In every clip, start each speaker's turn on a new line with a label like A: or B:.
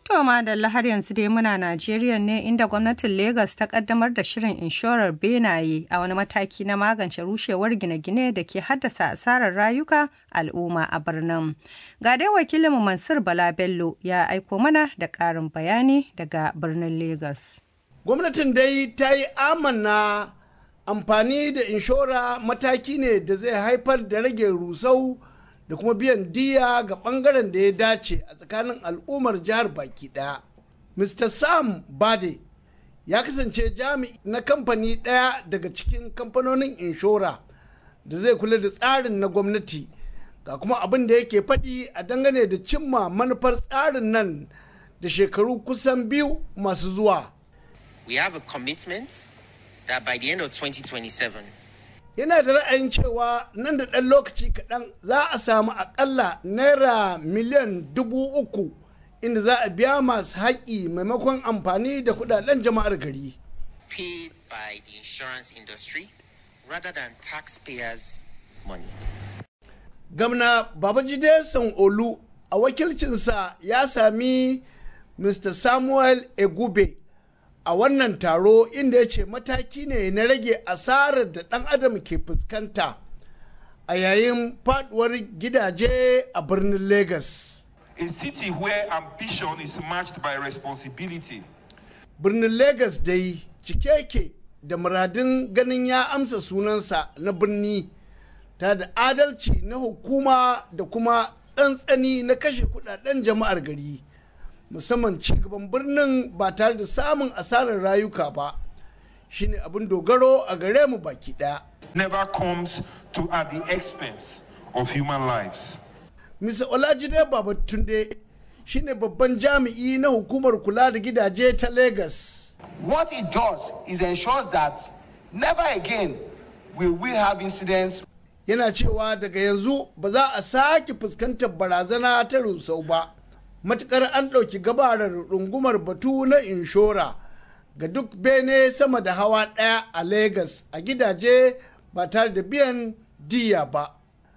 A: To madalla har yanzu dai muna Najeriya ne inda gwamnatin Legas ta kaddamar da shirin inshorar benaye a wani mataki na magance rushewar gine-gine da ke haddasa asarar rayuka al'umma a birnin. Ga dai wakilinmu Mansur Bala Bello ya aiko mana da ƙarin bayani daga birnin Legas.
B: Gwamnatin dai ta yi amanna amfani da inshora mataki ne da zai haifar da rage rusau da kuma biyan diya ga bangaren da ya dace a tsakanin al'ummar jihar baki daya. Mr. Sam Bade ya kasance jami'i na kamfani ɗaya daga cikin kamfanonin inshora da zai kula da tsarin na gwamnati ga kuma abin da yake faɗi a dangane da cimma manufar tsarin nan da shekaru kusan biyu masu zuwa.
C: We have a commitment that by the end of 2027
B: yana da ra'ayin cewa nan da ɗan lokaci kaɗan za a samu aƙalla naira miliyan dubu uku inda za a biya masu haƙi maimakon amfani da kuɗaɗen jama'ar gari.
C: paid by the insurance industry rather than taxpayers' money.
B: Gamna Babajide Olu a wakilcinsa ya sami Mr. Samuel Egube a wannan taro inda ya ce mataki ne na rage asarar da ɗan adam ke fuskanta a yayin faduwar gidaje a birnin Legas.
D: A city where ambition is matched by responsibility.
B: Birnin Legas dai cike yake da muradin ganin ya amsa sunansa na birni ta da adalci na hukuma da kuma tsantsani na kashe kudaden jama'ar gari. musamman cigaban birnin ba tare da samun asarar rayuka ba shine abin dogaro a gare mu baki daya.
D: Never comes to at the expense of human lives.
B: Mr. Olajide Babatunde shine babban jami'i na hukumar kula da gidaje ta Lagos.
E: What it does is ensures that never again will we have incidents
B: Yana cewa daga yanzu ba za a sake fuskantar barazana ta rusau ba. matukar an ɗauki gabarar rungumar batu na inshora ga duk bene sama da hawa ɗaya a Legas a gidaje ba tare da biyan diya ba.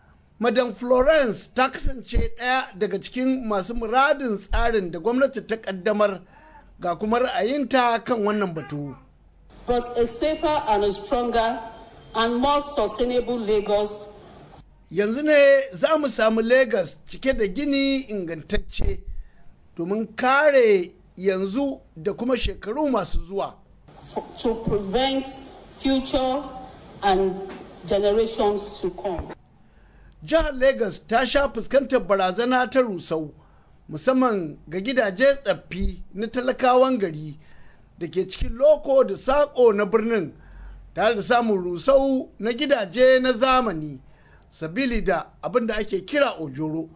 B: Madam Florence ta kasance ɗaya daga cikin masu muradin tsarin da gwamnati ta ƙaddamar ga kuma ra'ayinta kan wannan batu.
F: But a safer and a stronger and more sustainable Lagos
B: Yanzu ne za mu samu Legas cike da gini ingantacce. domin kare yanzu da kuma shekaru masu zuwa.
F: to prevent future and generations to come.
B: Jihar Legas ta sha fuskantar barazana ta rusau musamman ga gidaje tsaffi na talakawan gari da ke cikin loko da saƙo na birnin tare da samun rusau na gidaje na zamani sabili da abin da ake kira ojoro.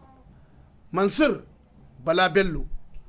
B: Mansur Bala Bello,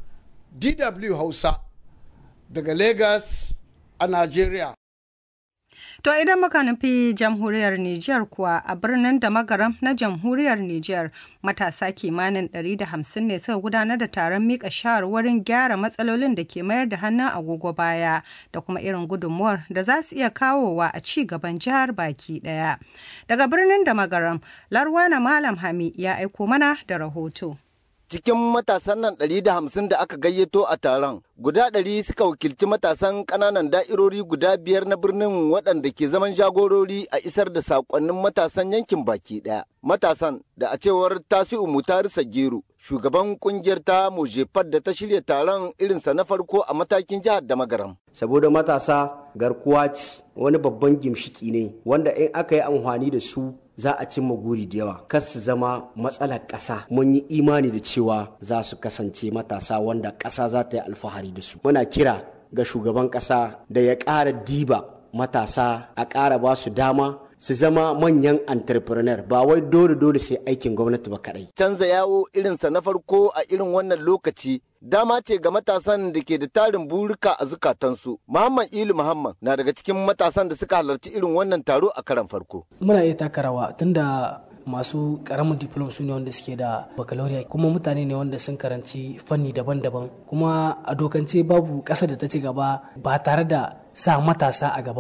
B: DW Hausa, daga Lagos a Najeriya.
A: To idan muka nufi jamhuriyar Nijar kuwa a birnin da magaram na jamhuriyar Nijar matasa kimanin 150 ne suka gudanar da taron mika shawarwarin gyara matsalolin da ke mayar da hannun agogo baya da kuma irin gudunmuwar da za su iya kawowa a ci gaban jihar baki daya. Daga birnin da magaram, Larwana Malam Hami ya aiko mana da rahoto.
G: cikin matasan nan ɗari da hamsin da aka gayyato a taron guda ɗari suka wakilci matasan ƙananan da'irori guda biyar na birnin waɗanda ke zaman jagorori a isar da saƙonnin matasan yankin baki ɗaya matasan da a cewar tasi'u mutari sagiru shugaban ƙungiyar ta mojefar da ta shirya taron irinsa na farko a matakin jihar da magaram
H: saboda matasa garkuwa ce wani babban gimshiki ne wanda in aka yi amfani da su za a cimma guri da yawa kas su zama matsalar ƙasa mun yi imani da cewa za su kasance matasa wanda ƙasa za ta yi alfahari da su muna kira ga shugaban ƙasa da ya ƙara diba matasa a ƙara ba su dama su zama manyan entrepreneur ba wai dole dole sai aikin gwamnati ba kadai.
G: Canza yawo irinsa na farko a irin wannan lokaci dama ce ga matasan da ke da tarin burika a zukatansu. Muhammad Ilu Muhammad na daga cikin matasan da suka halarci irin wannan taro a karan farko.
I: Muna iya taka rawa tunda masu karamin diplom su ne wanda suke da baccalaureate kuma mutane ne wanda sun karanci fanni daban-daban kuma a dokance babu ƙasa da ta ci gaba ba tare da sa matasa a gaba ba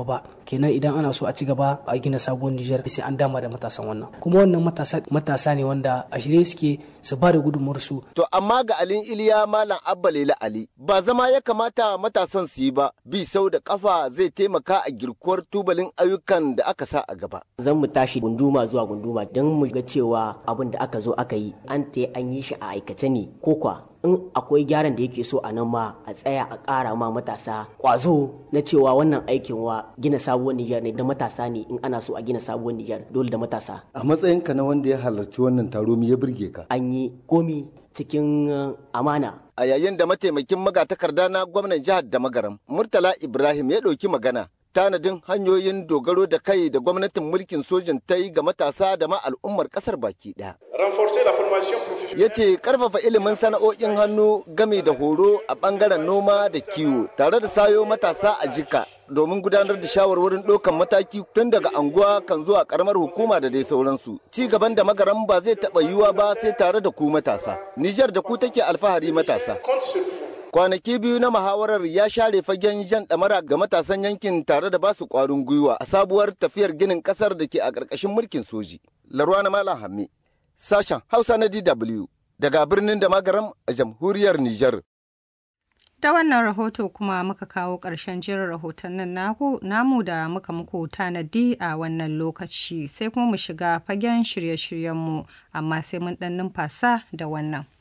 I: kenan idan ana so a ci gaba a gina sabuwar Nijar sai an dama da matasan wannan kuma wannan matasa matasa ne wanda a shirye suke su ba da gudunmuwar su
G: to amma ga alin iliya malam abba lela ali ba zama ya kamata matasan su yi ba bi sau da kafa zai taimaka a girkuwar tubalin ayyukan da aka sa a gaba
J: zan mu tashi gunduma zuwa gunduma don mu ga cewa abin da aka zo aka yi an ta an yi shi a aikace ne ko kwa in akwai gyaran da yake so a nan ma a tsaya a ƙara ma matasa ƙwazo na cewa wannan aikin wa gina sabuwar Nijar ne da matasa ne in ana so a gina sabuwar Nijar dole da matasa.
G: A matsayinka na wanda ya halarci wannan taro me ya burge ka?
J: An yi komi cikin amana.
G: A yayin da mataimakin magatakarda na gwamnan jihar da magaram Murtala Ibrahim ya ɗauki magana tanadin hanyoyin dogaro da kai da gwamnatin mulkin sojin ta yi ga matasa da ma al'ummar kasar baki ɗaya. Ya ce karfafa ilimin sana'o'in hannu game da horo a ɓangaren noma da kiwo tare da sayo matasa a jika domin gudanar da shawarwarin ɗaukan mataki tun daga anguwa kan zuwa karamar hukuma da dai sauransu. Ci gaban da magaran ba zai taɓa yiwuwa ba sai tare da ku matasa. Nijar da ku take alfahari matasa. kwanaki biyu na muhawarar ya share fagen jan ɗamara ga matasan yankin tare da basu ƙwarin gwiwa a sabuwar tafiyar ginin ƙasar da ke a ƙarƙashin mulkin soji. Larwana Malam Hamme, sashen Hausa na DW daga birnin da magaram a jamhuriyar Nijar.
A: Da wannan rahoto kuma muka kawo ƙarshen jirin rahotannin namu da muka muku tanadi a wannan lokaci sai kuma mu shiga fagen shirye-shiryenmu amma sai mun ɗan numfasa da wannan.